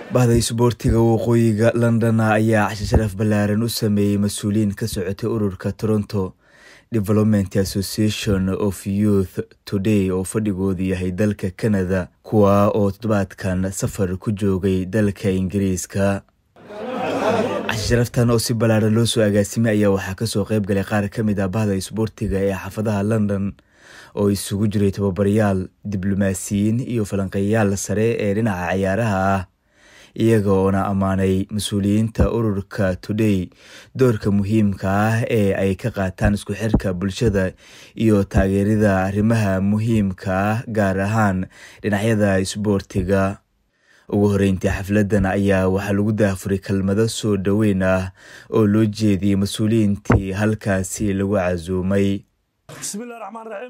bahda isboortiga waqooyiga london ayaa cashe sharaf ballaaran u sameeyey mas-uuliyiin ka socotay ururka toronto development association of youth today oo fadhigoodu yahay dalka canada kuwa oo toddobaadkan safar ku joogay dalka ingiriiska cashe sharaftan oo si ballaaran loo soo agaasimay ayaa waxaa kasoo qeyb galay qaar ka mid ah bahda isboortiga ee xaafadaha london oo isugu jiray tababarayaal diblomaasiyiin iyo falanqeeyayaal sare ee dhinaca ciyaaraha ah iyaga oona ammaanay mas-uuliyiinta ururka today doorka muhiimka ah ee ay ka qaataan isku xirka bulshada iyo taageerida arrimaha muhiimka ah gaar ahaan dhinacyada isboortiga ugu horeyntii xafladan ayaa waxaa lagu daafuray kelmado soo dhoweyn ah oo loo jeediyey mas-uuliyiintii halkaasi lagu casuumay bismillahi raxmaan raxiim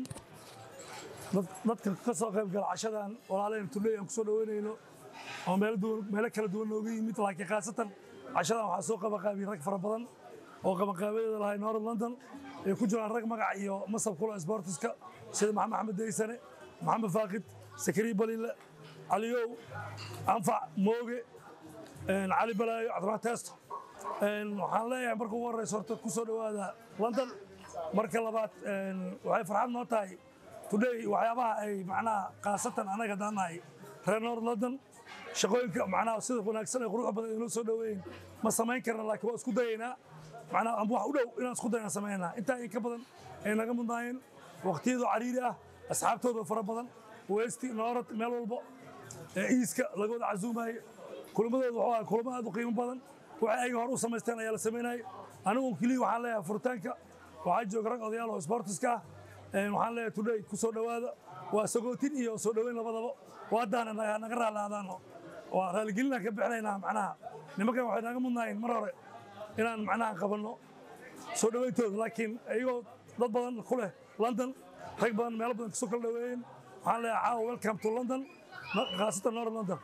dadka ka soo qayb gala cashadan walaalaheen tuley aan kusoo dhaweynayno oo meelo kala duwan nooga yimid laakiin khaasatan cashadan waxaa soo qabanqaabiyey rag fara badan oo qabanqaabadeeda lahay north london ay ku jiraan rag magac iyo masab kula sportiska sida maxamed axmed daysane maxamed faakid sakariya balile caliyow anfac mooge cali balaayo cabdiraxmaan teesto waxaan leeyahay marka ugu horreysa horta ku soo dhowaada london marka labaad waxay farxad noo tahay today waxyaabaha ay macnaha khaasatan annaga haddaan nahay reer north london shaqooyinka macnaha sida wanaagsan ee quruxda badan inoo soo dhoweeyin ma samayn karna laakiin waa isku dayaynaa macnaha amba wax u dhow inaan isku dayna samaynaa intaa in ka badan ay naga mudnaayeen waqtiyadoo cariiri ah asxaabtooda fara badan westi noorad meel walbo ee iiska laga wada casuumayo kulmadooda wuxuu ahaa kulamo aad u qiimo badan waxay ayaga hore u samaysteen ayaa la samaynayay anigu keliya waxaan leeyahay furitaanka waxaa jooga rag odayaal oo sportiska ah waxaan leeyahay today ku soo dhowaada waa sagootin iyo soo dhoweyn labadaba waadaana naga raalaadaano waa raaligelinaan ka bixinaynaa macnaha nimankan waxay naga mudnaayeen mar hore inaan macnaha qabanno soo dhoweyntooda laakiin iyagoo dad badan ku leh london rag badan meelo badan kasoo kala dhoweeyeen waxaan leeyahay caawa welcome to london khaasatan north london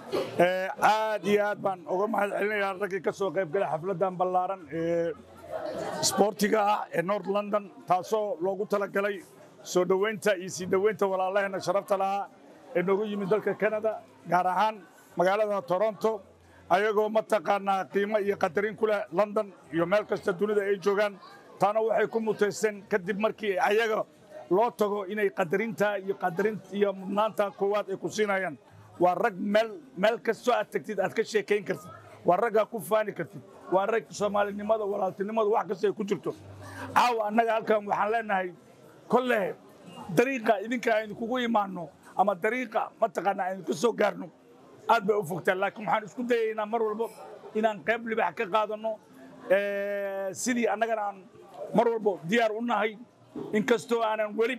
aad iyo aad baan uga mahad celinayaa raggii ka soo qayb galay xafladdan ballaaran ee sboortiga ah ee north london taasoo loogu talagalay soo dhoweynta iyo sii dhoweynta walaalaheenna sharafta lahaa ee noogu yimid dalka canada gaar ahaan magaalada toronto ayagoo mataqaanaa qiimo iyo qadarin ku leh london iyo meel kasta dunida ay joogaan taana waxay ku mutaysteen kadib markii ayaga loo tago inay qadarinta iyo qadarin iyo mudnaanta koowaad ay ku siinayaan waa rag meel meel kastoo aad tagtid aad ka sheekayn kartid waa raggaa ku faani kartid waa rag soomaalinimada walaaltinimada wax kasta ay ku jirto caawa annaga halkan waxaan leenahay kolle dariiqa idinka aynu kugu imaanno ama dariiqa mataqaanaa aynu ka soo gaarno aad bay u fogtaan laakiin waxaan isku dayaynaa mar walbo inaan qayb libax ka qaadanno sidii annagana aan mar walbo diyaar u nahay inkastoo aanan weli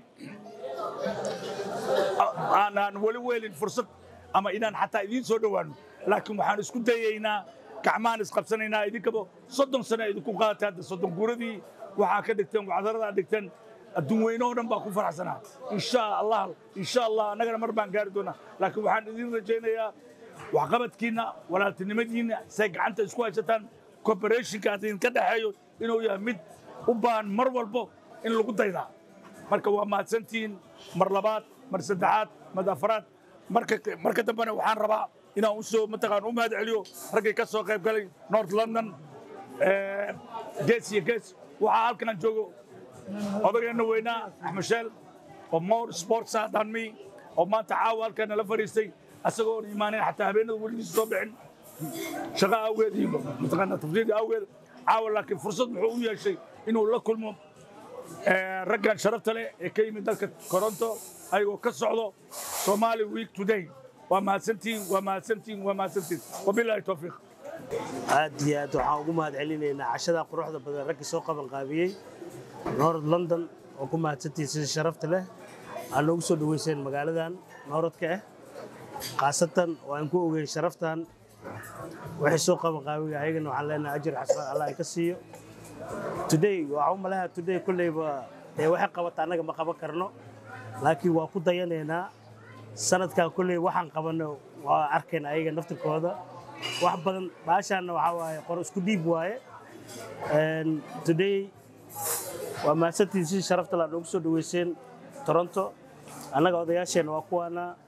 aanan weli weelin fursad ama inaan xataa idiin soo dhowaanno laakiin waxaan isku dayaynaa gacmahaan isqabsanaynaa idinkaba soddon sano idinku qaadatay hadda soddon guuradii waxaa ka dhigteen wacdarada aad dhigteen adduun weyne oo dhan baa ku faraxsanaa insha allah insha allah annagana mar baan gaari doonaa laakiin waxaan idiin rajaynayaa waxqabadkiinna walaaltinimadiinna say gacanta isku haysataan cooperationka aad idinka dhexeeyo inuu yahay mid u baahan mar walbo in lagu daydaa marka waa mahadsantihiin mar labaad mar saddexaad mar afaraad marka dambena waxaan rabaa inaan usoo mataqaan u mahad celiyo raggii ka soo qayb galay north london gees iyo gees waxaa halkan aan joogo odageenna weynaa axmed sheel oo more sports ah than me oo maanta caawa halkan nala fadhiistay asagoo oon imaanin xataa habeenada weligiisa soo bixin shaqo awgeed iyo mataqaanaa tafsiirka awgeed caawa laakiin fursad wuxuu u yeeshay inuu la kulmo raggan sharafta leh ee ka yimid dalka toronto ayagoo ka socdo somali week today waa mahadsantihiin waa mahadsantihiin waa mahadsantihiin wabilaahi towfiiq aad iyo aad waxaan ugu mahad celinaynaa cashada quruxda badan raggii soo qaban qaabiyey north london oo ku mahadsantihiin sida sharafta leh aad noogu soo dhoweyseen magaaladan nooradka ah khaasatan oo aan ku ogeyn sharaftan waxay soo qaban qaabiga ayagana waxaan leenahay ajir xasaan allah ay ka siiyo today waxaan u malaha today kolleyba dee waxay qabata annaga ma qaban karno laakiin waa ku dayanaynaa sanadkan kolley waxaan qabanno waa arkayna ayaga naftirkooda wax badan baashaanna waxaa waaye qor isku dhiib waaye today waa mahadsantiin si sharafta la noogu soo dhaweyseen toronto annaga odayaasheenna waa kuwaana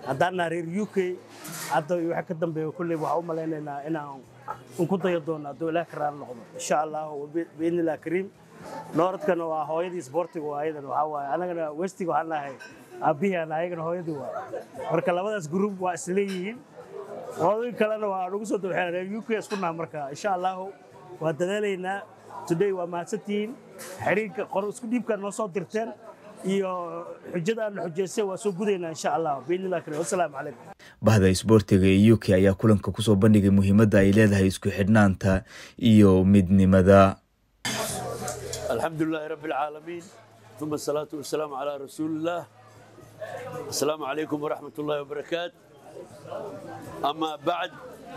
haddaan naha reer u k hadda iyo waxa ka dambeeya kulley waxaa u malaynaynaa inaan un ku dayo doono hadduu ilaah ka raali noqdo insha allah biidni illah kariim nooradkana waa hooyadii isboortiga waa ayadan waxaa waaye anagana westiga waxaan nahay aabbihii aan ayagana hooyadii waa marka labadaas group waa isleeyihiin qodooyin kalena waa nagu soo dabaxeen reer u k isku naha marka insha allahu waa dadaalaynaa today waa mahadsantihiin xiriirka qor isku dhiibka noo soo dirteen iyo xujada aan xujaysay waa soo gudaynaa insha allah biidni illah kariim wassalaamu calaykum bahda isboortiga ee u k ayaa kulanka kusoo bandhigay muhiimadda ay leedahay isku xidhnaanta iyo midnimada الحمد لله رب العالمين ثم الصلاة والسلام على رسول الله السلام عليكم ورحمة الله وبركاته أما بعد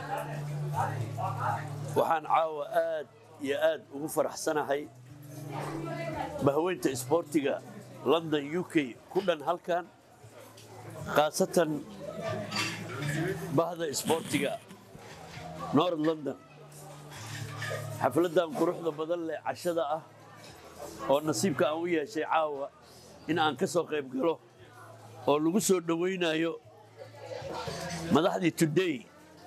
وحان عاوة آد يا آد وغفر حسنة هاي بهوينت إسبورتيغا لندن يوكي كلن هالكان خاصة بهذا إسبورتيغا نور لندن xafladdan quruxda badan leh cashada ah oo nasiibka aan u yeeshay caawa in aan ka soo qayb galo oo lagu soo dhowaynayo madaxdii today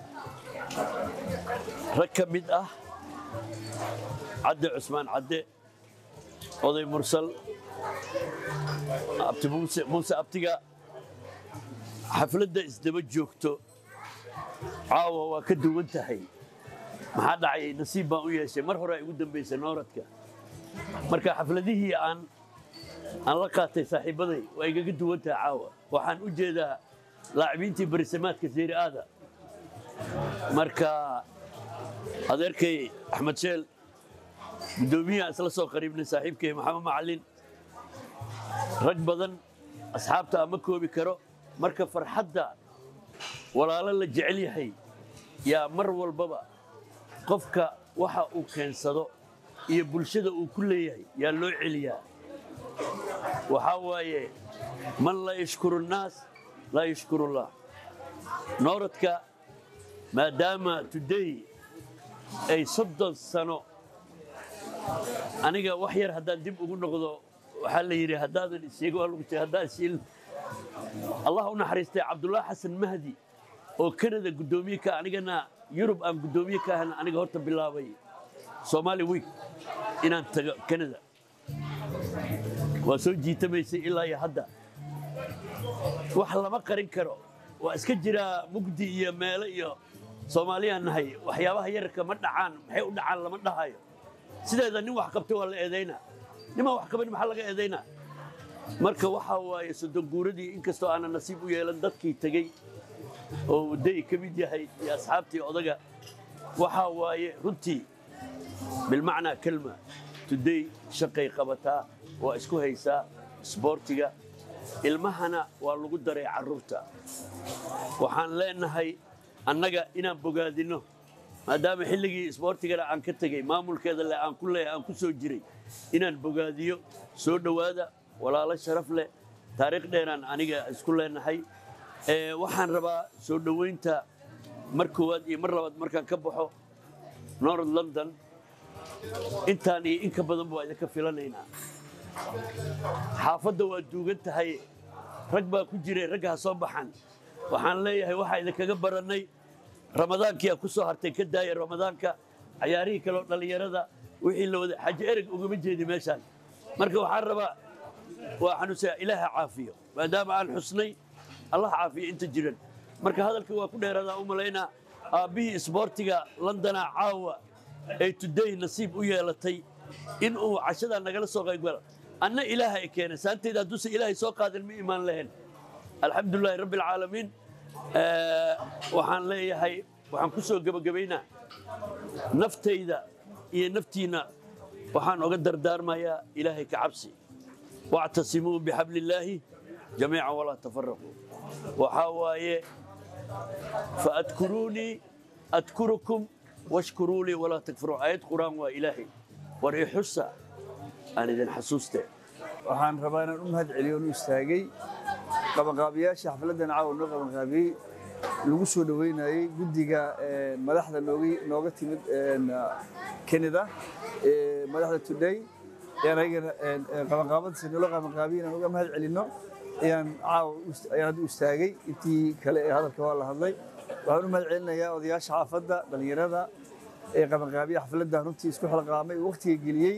rag ka mid ah cadde cusmaan cadde oday mursal abti muuse muuse abtiga xafladda isdaba joogto caawa waa ka duwan tahay maxaa dhacay nasiib baan u yeeshay mar hore ay ugu dambaysay nooradka marka xafladihii aan aan la qaatay saaxiibaday waa igaga duwan tahay caawa waxaan u jeedaa laacibintii barisamaadka seeri aada marka adeerkay axmed sheel guddoomiyaha isla soo qariibnay saaxiibkay maxamed macalin rag badan asxaabta ama koobi karo marka farxadda walaalo la jecel yahay yaa mar walbaba qofka waxa uu keensado iyo bulshada uu ku leeyahay yaa loo celiyaa waxaa waaye man laa yashkuru nnaas laa yashkuru llah nooradka maadaama today ay soddon sano aniga wax yar haddaan dib ugu noqdo waxaa la yidhi haddaadan isheego waa lagu sheegay haddaan shiil allah u naxariistay cabdullaahi xasan mahdi oo kanada guddoomiye ka anigana yurub aan guddoomiye ka ahan aniga horta bilaabay somaali week inaan tago kanada waa soo jiitamaysay ilaa iyo hadda wax lama qarin karo waa iska jiraa mugdi iyo meelo iyo soomaaliyaan nahay waxyaabaha yararka ma dhacaan maxay u dhacaan lama dhahayo sideeda nin wax qabtay waa la eedaynaa nimaan wax qaban maxaa laga eedaynaa marka waxaa waaye soddon guuradii inkastoo aanan nasiib u yeelan dadkii tegey oo waday ka mid yahay iyo asxaabtii odaga waxaa waaye runtii bilmacnaa kelma today shaqay qabataa waa isku haysaa isboortiga ilmahana waa lagu daray carruurta waxaan leenahay annaga inaan bogaadinno maadaama xilligii isboortigana aan ka tegey maamulkeeda leh aan ku leeyahay aan ku soo jiray inaan bogaadiyo soo dhowaada walaalo sharaf leh taariikh dheeraan aniga isku leenahay waxaan rabaa soo dhowaynta mar koowaad iyo mar labaad markaan ka baxo north london intaan iyo in ka badan waa idinka filanaynaa xaafadda waa duugan tahay rag baa ku jiray ragga ha soo baxan waxaan leeyahay waxaa idinkaga barannay ramadaankiyaa ku soo hartay ka daaya ramadaanka cayaarihii kaleoo dhallinyarada wixii la wada xaji ereg ugama jeedi meeshaan marka waxaan rabaa waa xanuunsaya ilaaha caafiyo maadaama aan xusnay allah caafiyo inta jiran marka hadalkii waa ku dheeraadaan u malaynaa aabbihii isboortiga londona caawa ay today nasiib u yeelatay in uu cashadaa nagala soo qaybgalo anna ilaaha ay keenay saanteyda hadduusan ilaahay soo qaadin ma imaan lahayn alxamdulilaahi rabbi alcaalamiin waxaan leeyahay waxaan ku soo gebagabaynaa naftayda iyo naftiinna waxaan oga dardaarmayaa ilaahay ka cabsi wactasimuu bixabli illaahi jamiican walaa tafaraquu waxaa waaye faadkuruunii adkurukum washkuruu lii walaa takfuruun aayad qur'aan waa ilaahay war i xusa aan idin xasuuste waxaan rabaa inaan u mahad celiyo nu istaagay qabanqaabiyaasha xafladdan caawa noo qabanqaabiyey lagu soo dhoweynayey guddiga madaxda nooga timid canada madaxda today ayaan ayagana qabanqaabadiisa noola qabanqaabiye inaan uga mahad celinno ayaan caawa u- ayaan hadda u istaagay intii kale ee hadalka waa la hadlay waxaan u mahad celinayaa odayaasha xaafadda dhallinyarada ee qabanqaabiya xafladda runtii isku xilqaamay waqtiga geliyey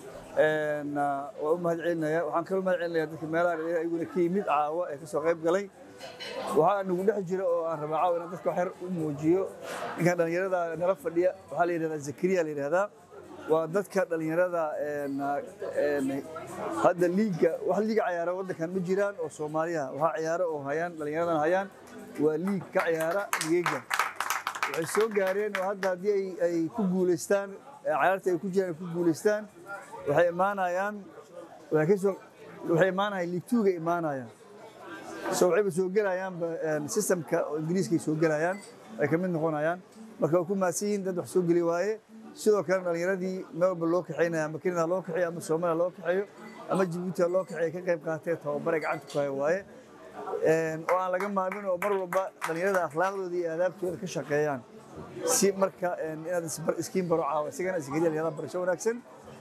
Een, ah, waan u mahad celinayaa waxaan kaloo mahad celinayaa dadka meelaha dhallinyarada ayaguna ka yimid caawa ee kasoo qayb galay waxaa nagu dhex jira oo aan rabaa caawa inaan dadka wax yar u muujiyo ninkan dhallinyarada nala fadhiya waxaa la yidhahdaa zakariya la yidhahdaa waa dadka dhallinyarada een, een, hadda liiga wax liiga ciyaara waddankan ma jiraan oo soomaaliya waxaa ciyaaro oo hayaan dhallinyaradan hayaan waa liig ka ciyaara liiga waxay soo gaareen oo hadda haddii ay- ay ku guulaystaan ee ciyaarta ay ku jiraan ay ku guulaystaan waxay imaanayaan waxay ka soo waxay imaanayaan liig tuuga imaanayaan so waxayba soo gelayaanba een, systemka oo ingiriiskay soo gelayaan ay ka mid noqonayaan marka way ku mahadsan yihiin dad wax soo geli waaye sidoo kale dhallinyaradii meel walba loo kaxaynaya ama kenya ha loo kaxeeyo ama soomaaliya loo kaxeeyo ama jabuuti ha loo kaxeeyo ka qayb qaatee tababare gacanta ku haya waaye Een, oo aan laga maarmin oo mar walba dhallinyarada akhlaaqdooda iyo aadaabtooda ka shaqeeyaan si marka een, inaad isbar- iskiin baro caawa isagana iskageliya dhallinyarada barasho wanaagsan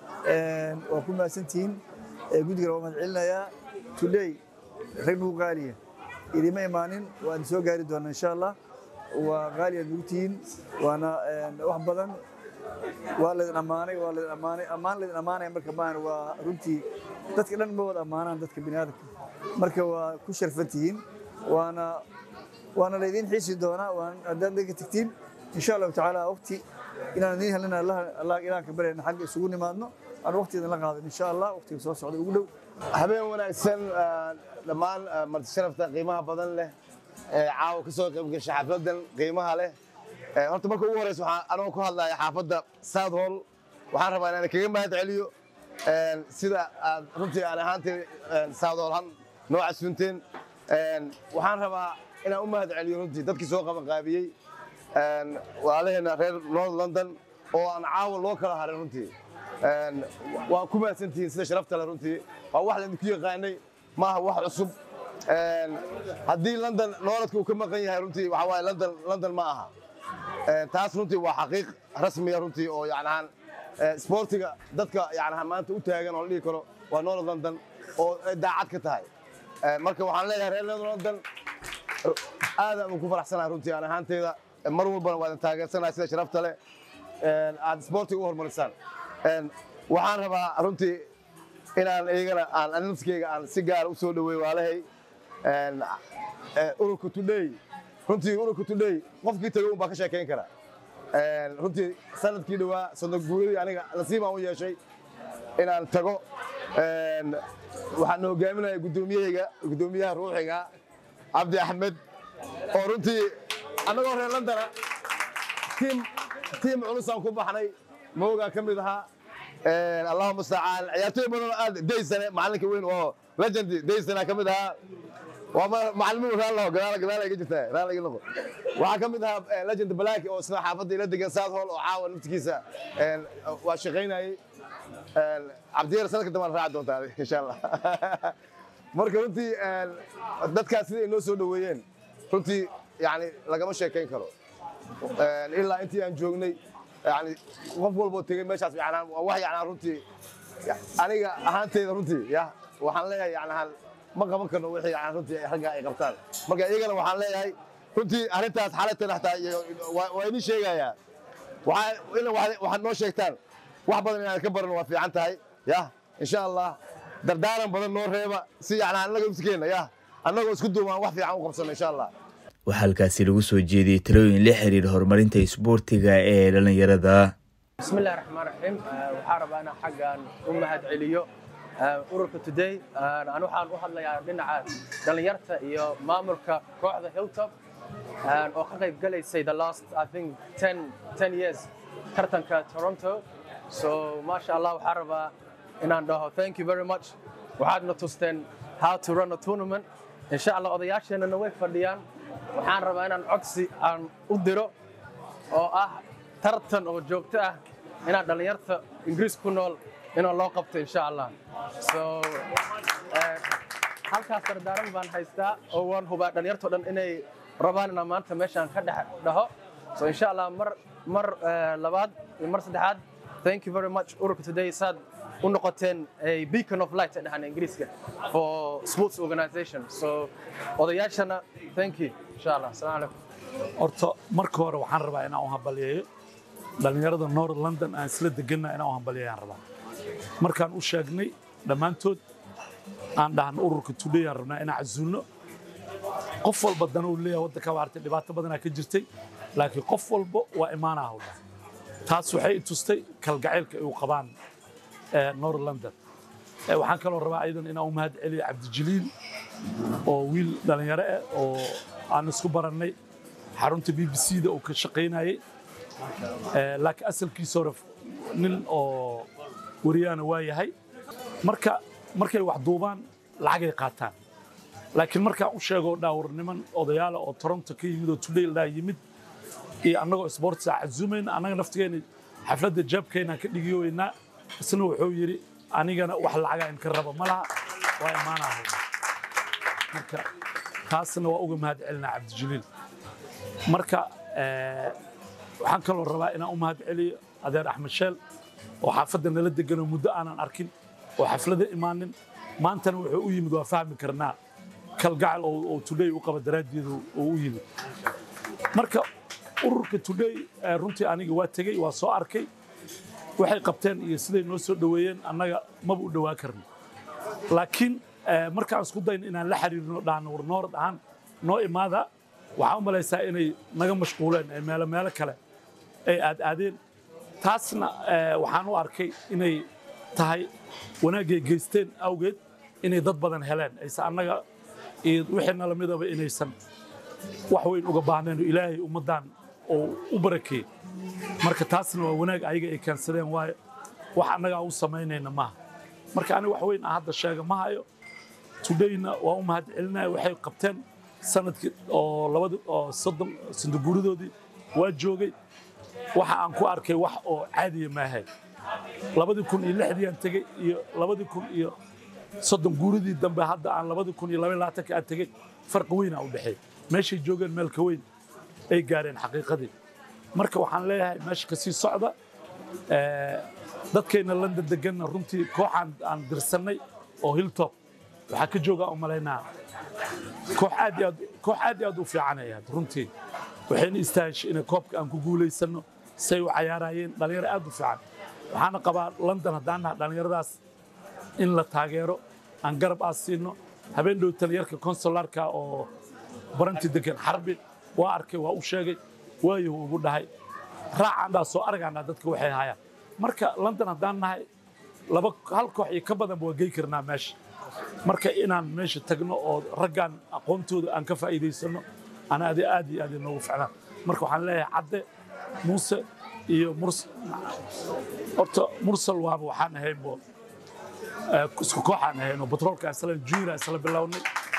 Een, waa ku mahadsantihiin Ee, guddigana waa mahad celinayaa today rag nagu qaaliya idima imaanin waan soo gaari doonaa insha allah waa qaali aad nagu tihiin waana een, wax badan waa laydin ammaanay waa laydin ammaanay ammaan laydin ammaanaya marka maahan waa runtii dadka dhan ma wada ammaanaan dadka biniaadamka marka waa ku sharfan tihiin waana waana laydin xiisi doonaa waan haddaad naga tagtiin insha allahu tacaala waqti inaan idiin helina allah allah ilaanka baryana xagga isugu nimaadno aan waqti idin la qaadan insha allah waqtiga soo socda ugu dhow habeen wanaagsan ah, dhammaan ah, marti sharafta qiimaha badan leh ee caawa ka soo qayb gashay xafladan qiimaha leh Eh, horta marka ugu horeysa waxaan anoo ku hadlaya xaafadda south hall waxaan rabaa inaan kaga mahad celiyo een, sida aad runtii aan ahaantay een, south hall han noo casunteen Een, waxaan rabaa inaan u mahad celiyo runtii dadkii soo qaban qaabiyey een, walaalaheena reer north london oo aan caawa loo kala harin runtii Een, waa ku mahadsantihiin sida sharafta leh runtii waa wax laydinku yaqaanay maaha wax cusub Een, haddii london nooladka uu ka maqan yahay runtii waxa waaye london london ma aha Een, taas runtii waa xaqiiq rasmiya runtii oo yacnahan sportiga dadka yacnahan maanta u taagan oo la dhihi karo waa north london oo ay daacad ka tahay Een, marka waxaan leeyahay reer north london aadaan ugu faraxsanahay runtii aan ahaanteyda mar walbana waa idin taageersanahay sida sharafta leh een, aad sportiga u horumarisaan Een, waxaan rabaa runtii inaan iyagana aan ani nafskeyga aan si gaar u soo dhaweeyo waalahay Een, eh, ururka today runtii ururka today qofkii tagay un baa ka sheekeyn kara Een, runtii sanadkii dhawaa soddon guuradii aniga nasiibaan u yeeshay inaan tago Een, waxaan hogaaminaya guddoomiyahayga guddoomiyaha ruuxiga cabdi axmed oo runtii annagoo reer londona tiim tiim culusaan ku baxnay moogaa ka mid ahaa Een, allahuma mustacaan ciyaartooy badan oo aad daysane macalinka weyn oo legendi daysana ka mid ahaa waa ma- macalimiin raallo gadaal gadaal iga jirtaa raal iga noqo waxaa ka mid ahaa eh, legend black oo isna xaafadda ila degan south hall oo caawa naftigiisa een, waa shaqaynayay Een, cabdiyar sanadka dambe aan raaci doontaa insha allah marka runtii een, dadkaas sida ay noo soo dhoweeyeen runtii yani lagama sheekayn karo Een, ilaa intii aan joognay yani qof walboo tegey meeshaas yanaan waa wax yanaan runtii ya- aniga ahaanteyda runtii ya waxaan leeyahay yanaan ma qaban karno wixii yanaan runtii ay ragga ay qabtaan marka iyagana waxaan leeyahay runtii arrintaas xaaladtan hataa iyo waa waa idin sheegayaa waxaa ila waxaad waxaad noo sheegtaan wax badan inaan ka baran waa fiican tahay ya insha allah dardaaran badan noo reeba si yanaan annaga iskeenna ya annagoo isku duubaan wax fiican u qabsano insha allah waxaa halkaasi lagu soo jeediyey talooyin la xiriira horumarinta isboortiga ee dhallinyarada بسم الله الرحمن الرحيم waxaan rabaa inaan xaggan u mahad celiyo ururka today anu waxaan u hadlayaa dhinaca dhallinyarta iyo maamulka kooxda hilltop oo ka qayb galaysay the last i think 10 10 years tartanka toronto so maasha allah waxaan rabaa inaan dhaho thank you very much waxaadna tusteen how to run a tournament insha allah odayaasheenana way fadhiyaan waxaan rabaa inaan codsi aan u diro oo ah tartan oo joogto ah inaan dhallinyarta ingiriis ku nool inaan loo qabto insha allah so eh, halkaas dardaaran baan haystaa oo waan hubaa dhallinyarto dhan inay rabaan inaan maanta meeshaan ka dhex dhaho so insha allah mar mar eh, labaad iyo mar saddexaad thank you very much ururka today saad u noqoteen a beacon of light dhahan ingiriiska for sports organization so odayaashana thank you insha allah asalaamu calaykum horta marka hore waxaan rabaa inaan u hambaliyeeyo dhallinyarada north london aan isla deganna inaan u hambaliyeeyaan rabaa markaan u sheegnay dhammaantood aan dhahan ururka today aan rabnaa inaan casuulno qof walba dan uu leeyahay waddanka waartay dhibaato badanaa ka jirtay laakiin qof walba waa imaanaa hawdha taas waxay i tustay kalgacaylka ay u qabaan ee north london Ee, waxaan kaloo rabaa ayadan inaan u mahad celiyo cabdijaliil oo wiil dhallinyaro ah oo aan isku barannay xarunta b b c da uu ka shaqaynayay Ee, laakiin asalkiisa hore nin oo wariyaana waa yahay marka markay wax duubaan lacagay qaataan laakiin markaan u sheego dhaawar niman odayaala oo toronto ka yimid oo today ilaa yimid iyo annagoo sportsa casuumayna annaga naftigeena xafladda jaabkeynaan ka dhigiyoweynaa isna wuxuu yidhi anigana wax lacaga in ka raba ma laha waa imaanaha marka taasna waa uga mahad celinaa cabdijaliil marka eh, waxaan kaloo rabaa inaan u mahad celiyo adeer axmed sheel oo xaafadda nala deganoo muddo aanan arkin oo xaflada imaanin maantana wuxuu u yimid waa fahmi karnaa kalgacal oo oo today u qaba daraaddeedu oo u yimid marka ururka today eh, runtii aniga waa tegey waa soo arkay waxay qabteen iyo siday noo soo dhoweeyeen annaga maba u dhowaa karno laakiin eh, markaan isku dayno inaan la xiriirno dhaano war noor ahaan noo imaada waxaan u malaysaa inay naga mashquuleen ee meelo meelo kale ay aad aadeen taasna eh, waxaan u arkay inay tahay wanaaggay geysteen awgeed inay dad badan heleen aysan annaga iyo wixii nala midaba inaysan wax weyn uga baahneen oo ilaahay ummaddan oo u barakeeyey marka taasna waa wanaag ayaga ay keensadeen waayo wax annaga aan u samaynayna maaha marka aniga wax weyn aan hadda sheega ma hayo todayna waa u mahad celinaya waxay qabteen sanadkii oo labadi oo soddon sandaguuridoodii waa joogay waxa aan ku arkay wax oo caadiya maahay labadii kun iyo lixdii aan tegey iyo labadii kun iyo soddon guuridii dambe hadda aan labadii kun iyo laba labaatanka aan tegey farqi weynaa u dhexeey meeshay joogeen meel ka weyn ay gaareen xaqiiqadii marka waxaan leeyahay meesha kasii socda Eh, dadkayna london deganna runtii kooxaan aan dirsannay oo hilltop waxaa ka joogaa u malaynaa koox aad iyo aad koox aad iyo aad u fiican ay ahayd runtii waxayna istaahishay inay koobka aan ku guulaysanno say u cayaarayeen dhalinyaro aad u fiican waxaana qabaa london haddaan naha dhallinyaradaas in la taageero aan garab aas siino habeen dhow taliyarka konsularka oo baranti degan xarbi waa arkay waa u sheegay waayuu ugu dhahay raacaan dhaa soo argaanaa dadka waxay hayaan marka london haddaan nahay laba hal koox iyo ka badanba waa gey karnaa meesha marka inaan meesha tagno oo raggaan aqoontooda aan ka faa'iidaysano ana adi aad iyo aad inoogu ficnaan marka waxaan leeyahay cadde muuse iyo murs horta mursal waaba waxaan ahaynbo eh, isku kooxaan ahaynoo batroolka isla junior isla bilownay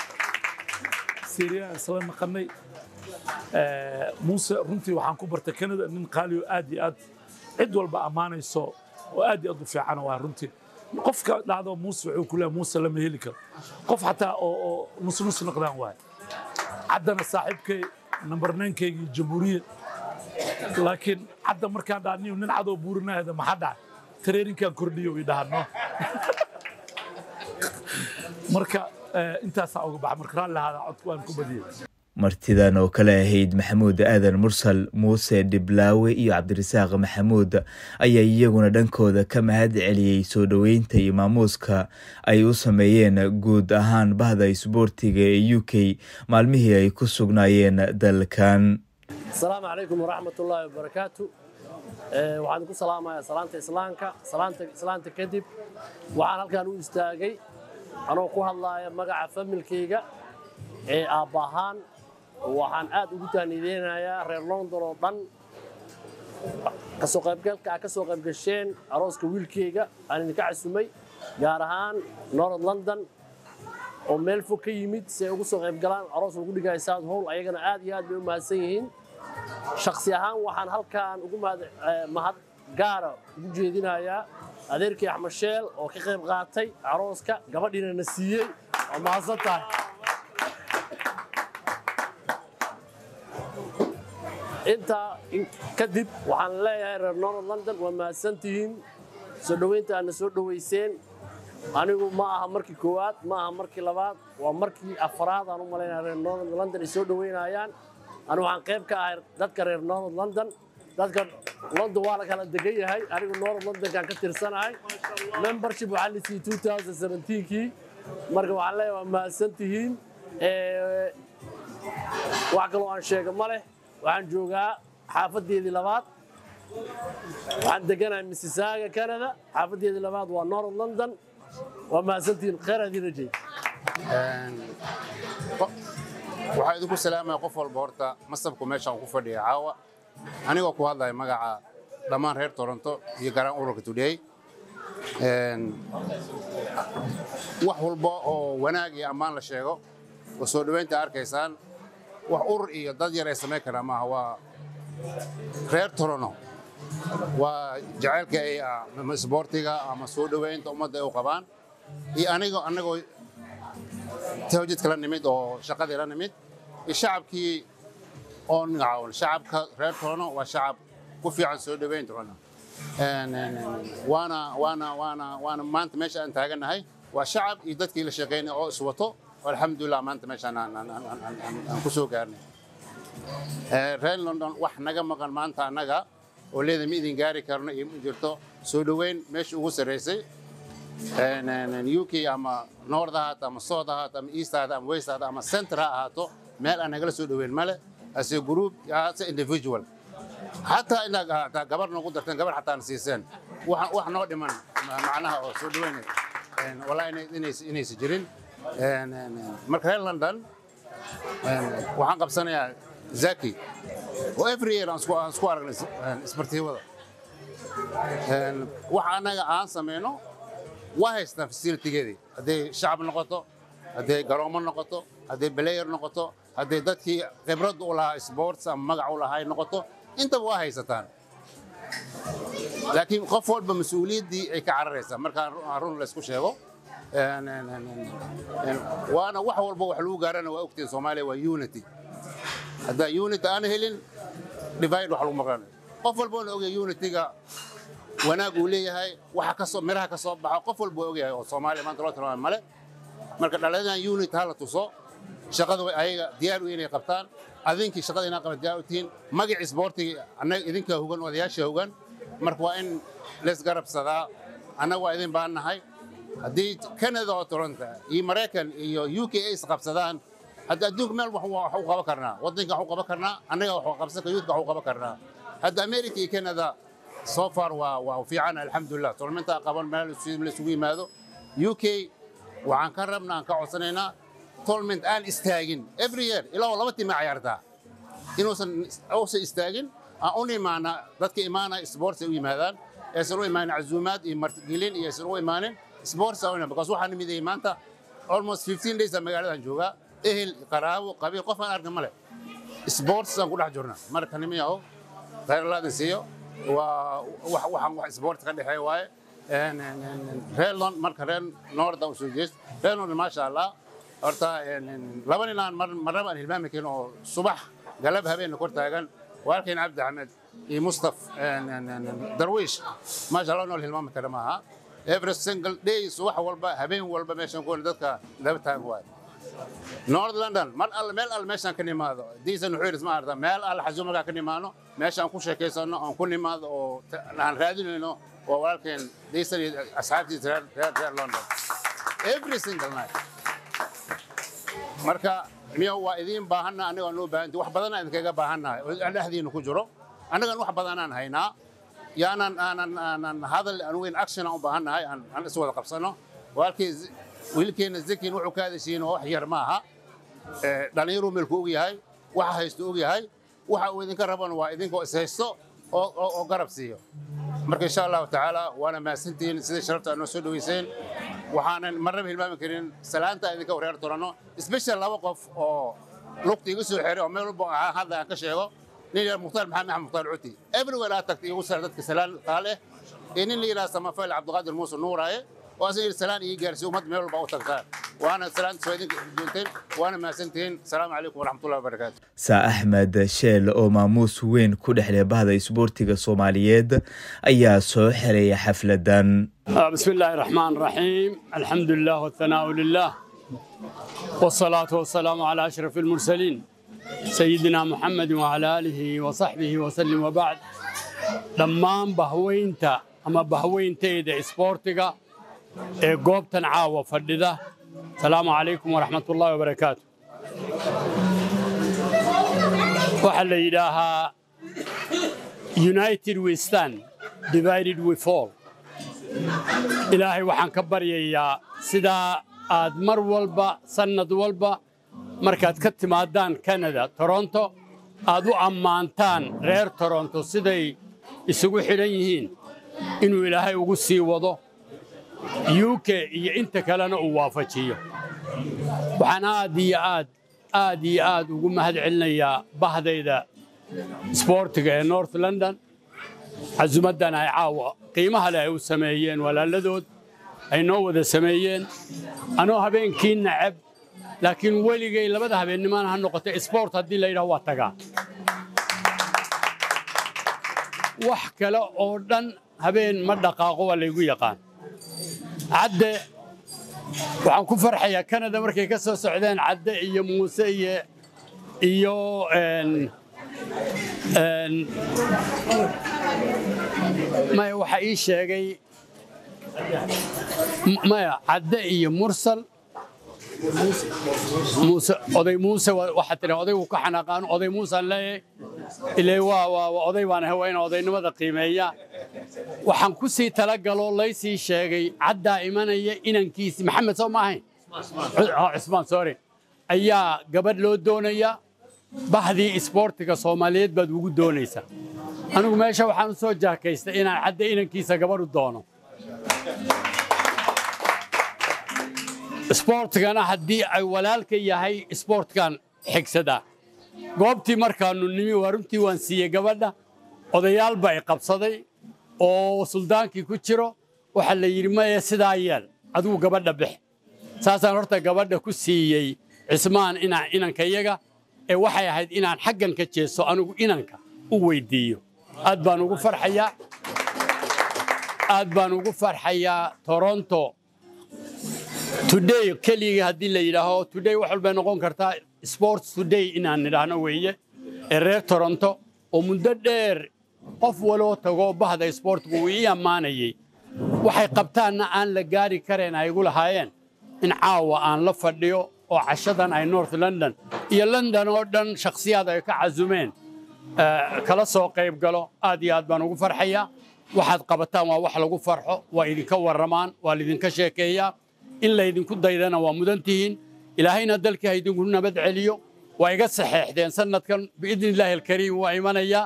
syria isla naqanay Eh, muuse runtii waxaan ku bartay canada nin qaaliyo aad iyo aad cid walba ammaanayso oo aad iyo aad u fiican waa runtii qofka dhacdo muuse wuxuu ku leeyahay muuse lama heli karo qof xataa oo oo nus nus noqdaan waaye caddana saaxiibkay number ninekaygii jamhuuriyad laakiin cadda markaan dhaha nin nin cadoo buurinahayda maxaa dhacay tareerinkaan kordhiyo i dhahano marka eh, intaasaa uga baxa marka raalli ahaada codku waan ku badiyey martidan oo kale ahayd maxamuud aadan mursal muuse dhiblaawe iyo cabdirasaaq maxamuud ayaa iyaguna dhankooda ka mahad celiyey soo dhoweynta iyo maamuuska ay u sameeyeen guud ahaan bahda isboortiga ee u k maalmihii ay ku sugnaayeen dalkan asalaamu calaykum waraxmat ullaahi wabarakaatu Eh, waxaan idinku salaamayaa salaanta islaamka salaanta islaanta kadib waxaan halkan u istaagay anoo ku hadlaaya magaca familkayga ee aabbahaan waxaan aad ugu tahnideynayaa reer london oo dhan kasoo qaybgalka aad ka soo qaybgasheen arooska wiilkayga aan idinka casumay gaar ahaan north london oo meel fog ka yimid si ay ugu soo qaybgalaan aroos lagu dhigaya south hall ayagana aad iyo aad bay u mahadsan yihiin shaksi ahaan waxaan halkan ugu mahad eh, mahad gaara ugu jeedinayaa adeerkii axmed sheel oo ka qayb qaatay arooska gabadhiina na siiyey waa mahadsan tahay intaa in- kadib waxaan leeyahay reer north london waa mahadsantihiin soo dhoweynta aadna soo dhoweyseen anigu ma aha markii koowaad ma aha markii labaad waa markii afraad aan u malaynaya reer north london ay soo dhoweynayaan anigu waxaan qayb ka ahay dadka reer north london dadka london waa la kala degan yahay anigu north londonkaan ka tirsanahay membership waxaa la siiyey 2017kii marka waxaan leeyahay waa mahadsan tihiin Eh, wax kaloo aan sheega ma leh waxaan joogaa xaafadeedii labaad waxaan deganahay mississauga canada xaafadeedii labaad waa north london waa mahadsantihiin khayr aad idiin rajay waxaa idinku salaamaya qof walba horta masabku meeshaan ku fadhiya caawa anigoo ku hadlaya magaca dhammaan reer toronto iyo garaan ururka today Een, wax walba oo wanaag iyo ammaan la sheego oo soo dhoweynta arkaysaan wax urur iyo dad yar ay samayn karaa maaha waa reer toronto waa jacaylka ay ah, ama isboortiga ama soo dhoweynta ummadda ay u qabaan iyo anigoo anagoo tawjidka la nimid oo shaqadii la nimid iyo shacabkii oo nacaawan shacabka reer toronto waa shacab ku fiican soo dhoweyn toronto Een, een, een, waana waana waana waana maanta meesha aan taagannahay waa shacab iyo dadkii la shaqeynay oo iswato oo alxamdulilah maanta meeshaan aan aan- aan- aan- aan- aan ku soo gaarnay Eh, reer london wax naga maqan maanta annaga oo leeda ma idin gaari karno iyo ma jirto soo dhoweyn meesha ugu sarreysay Een, een, een, uk ama north ha ahaato ama south ha ahaato ama east ha ahaato ama west ha ahaato ama center ha ahaato meel aan nagala soo dhoweyn male as a group as a individual xataa inaad hataa gabar noogu darteen gabar xataan siiseen wax wax noo dhiman ma- macnaha oo soo dhaweynay Een, wallahi inay- inays- inaysa jirin Een, een, een, marka reer london een, waxaan qabsanayaa zaki oo every year aan isku aan isku aragnay is- een, isbartiibada Een, wax annaga aan sameyno waa haystaan facilitigeedii hadday shacab noqoto hadday garoomo noqoto hadday player noqoto hadday dadkii khibrad u lahaa sports ama magac u lahaa ay noqoto intaba waa haysataan laakiin qof walba mas-uuliyaddii ay ka cararaysaa markaan ru- aan run laysku sheego Een, een, een, een, een, waana wax walba wax lagu gaarana waa ogtiin soomaaliya waa unity haddaan unity aan helin divide wax lagu maqlanayo qof walba na ogyahay unityga wanaag uu leeyahay waxa ka soo miraha ka soo baxo qof walba waa ogyahay oo soomaaliya maanta loo tilmaamay male marka dhallinyaradan unit ha la tuso shaqada way ayaga diyaar u inay qabtaan adinkii shaqada inaa qaban diyaar u tihiin magacii isboortiga annaga idinkaa hogan odayaasha hogan marka waa in lees garabsadaa annaga waa idin baan nahay haddii canada oo toronto iyo maraykan iyo u k ay isqabsadaan hadda adduunka meel wax wax u qaban karnaa waddanka wax u qaban karnaa annaga wax u qabsan youthka wax u qaban karnaa hadda america iyo canada so far waa waa fiican alxamdulilah tournamenta qaban meel isugu la isugu yimaado u k waxaan ka rabnaa aan ka codsanaynaa tournament aan istaagin every year ilaa laba tiim ay ciyaartaa inuusan uusan istaagin aan u imaana dadka imaana sports ay u yimaadaan aysan u imaanin cazuumaad iyo martigelin iyo aysan u imaanin sports aan u imaan because waxaan nimidayay maanta almost 15 days aan magaaladan joogaa ehel qaraabo qabiil qof aan arka male sports aan ku dhex jirna marka nimiyaho khayr laadin siiyo waa wax waxaan wax sports ka dhexeeya waaye Een, een, een, een, reer lon marka reer noorda usoo jeest reer noorda maasha allah horta een, een, laba nin aan mar- marnaba aan hilmaami karin oo subax galab habeenna kor taagan walaalkeen cabdi axmed iyo mustaf een, een, een, een, darwiish maasha allah nool hilmaami kara maaha every single day subax walba habeen walba meeshan ku dadka laba taagan waaye north london mar alle meel alle meeshaan ka nimaado diisan wuxuu ma arda meel alle xasuum markaa ka nimaano meeshaan ku sheekaysano aan ku nimaado oo ta- aan raadinayno waa walaalkeen diisan iyo asxaabtiisa reer reer reer london every single night marka miyo waa idiin baahanna anigoo noo baahanti wax badanaa idinkaga baahannahay oo aan dhexdiina ku jiro annagan wax badanaan haynaa yaanan aanan aanan hadal anugu in action aan u baahannahay aan aan is wada qabsano walaalkii Z- wiilkeenna zekin wuxuu ka hadashiin oo wax yar ma aha Eh, dhallinyaruu meelku og yahay waxa haysto og yahay waxa uu idinka rabana waa idinkoo is haysto oo oo- oo garab siiyo marka insha allahu tacaala waana mahadsantihiin sida sharafta aad noo soo dhaweyseen waxaanan marnaba hilmaami karin salaanta idinka wareer turano special laba qof oo lugta iga soo xeray oo meel walba aan hadda aan ka sheego nin yar mukhtaar maxamed axmed mukhtaar cuti everywhere aad tagta igu sar dadka salaan qaale iyo nin la yidhaha samafayl cabdiqaadir muuse nuuraaye oo asan yidhi salaan ii gaarsiiyo ummad meel walba u tagtaan waana salaanta soo idinka doonteen waana mahadsantihiin asalaamu calaykum waraxmatullahi wabarakaatu saa axmed sheel oo maamuus weyn ku dhexleh bahda isboortiga soomaaliyeed ayaa soo xereeya xafladan بسم الله الرحمن الرحيم الحمد لله والثناء لله والصلاة والسلام على أشرف المرسلين سيدنا محمد وعلى آله وصحبه وسلم وبعد dhammaan bahweynta ama bahweyntayda isboortiga ee goobtan caawa fadhida asalaamu calaykum waraxmatullaahi wabarakaatu waxaa la yidhaahaa united we stand divided we fall ilaahay waxaan ka baryayaa sidaa aad mar walba sannad walba markaad ka timaadaan canada toronto aad u ammaantaan reer toronto siday isugu xidhan yihiin inuu ilaahay ugu sii wado u k iyo inta kalena uu waafajiyo waxaan aad iyo aad aad iyo aad ugu mahad celinayaa bahdayda isboortiga ee north london casumaddan ay caawa qiimaha leh ay u sameeyeen walaaladood ay noo wada sameeyeen anoo habeenkii nacab laakiin weligay labada habeennimana ha noqoto isboort haddii la yidhaho waa tagaa wax kale oo dhan habeen ma dhaqaaqo waa laygu yaqaan cadde waxaan ku farxayaa canada markay ka soo socdeen cadde iyo muuse iyo iyo maya waxa ii sheegay maya cadde iyo mursal muuse oday muuse waxaa tiri odaygu ka xanaaqaan oday muusaan leeyahay ilaa waa waa oday baan ahay waa inaan odaynimada qiimeeya waxaan ku sii talagaloo laysii sheegay caddaa imanaya inankiisi maxamed soo ma ahayn cusmaan sorry ayaa gabadh loo doonaya bahdii isboortiga soomaaliyeed baad ugu doonaysaa anigu meesha waxaan u soo jaakaystay inaan cadda inankiisa gabadh u doono isboortigana haddii ay walaalka yahay isboortkan xigsadaa goobtii markaannu nimi waa runtii waan siiyey gabadha odayaal baa i qabsaday oo suldaankii ku jiro waxaa la yidhi maye sidaa yeel adigu gabadha bix saasaan horta gabadha ku siiyey cismaan inaan inankayaga ee waxay ahayd inaan xaggan ka jeeso anigu inanka u weyddiiyo aad baan ugu farxayaa aad baan ugu farxayaa toronto today keligii haddii la yidhaaho today wax walbay noqon kartaa sports today inaan nidhaahno weeye ee reer toronto oo muddo dheer qof waloo tagoo bahda isboortigu uu ii ammaanayey waxay qabtaanna aan la gaari karayn ay igu lahaayeen in caawa aan la fadhiyo oo cashadan ay north london iyo london oo dhan shakhsiyaad ay ka casumeen kala soo qayb galo aad iyo aad baan ugu farxayaa waxaad qabataan waa wax lagu farxo waa idinka warramaan waa laydinka sheekeeyaa in laydinku daydana waa mudan tihiin ilaahayna dalkii ha idinku nabad celiyo waa iga saxeexdeen sanadkan biidni illaahi alkariim waa imanayaa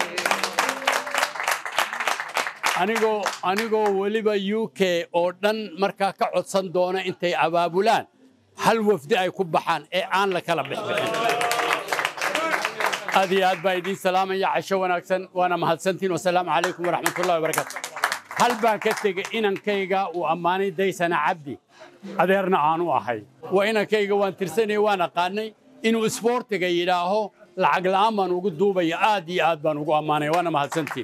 anigoo anigoo weliba u k oo dhan markaa ka codsan doona intay abaabulaan hal wafdi ay ku baxaan ee aan la kala bixbixin aad iyo aad baa idiin salaamaya casho wanaagsan waana mahadsantiin wasalaamu calaykum waraxmatullahi wabarakaatu hal baan ka tegey inankayga uu ammaanay daysana cabdi adeerna aanu ahay waa inankayga waan tirsanaya waan aqaanay inuu isboortiga yidhaaho lacag la'aan baan ugu duubaya aad iyo aad baan ugu ammaanaya waana mahadsantiin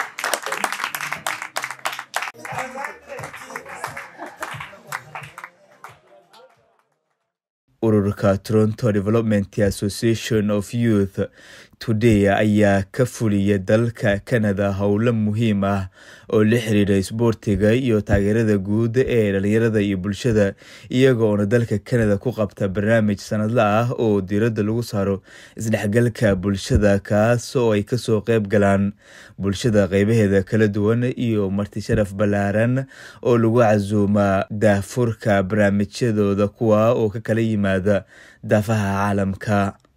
ururka toronto development association of youth today ayaa ka fuliya dalka canada howlo muhiim ah oo la xiriira isboortiga iyo taageerada guud ee dhalinyarada iyo bulshada iyaga oona dalka canada ku qabta barnaamij sanadla ah oo diiradda lagu saaro isdhexgalka bulshada kaas oo ay kasoo qeyb galaan bulshada qeybaheeda kala duwan iyo marti sharaf ballaaran oo lagu casuuma daafurka barnaamijyadooda kuwa oo ka kala yimaada daafaha caalamka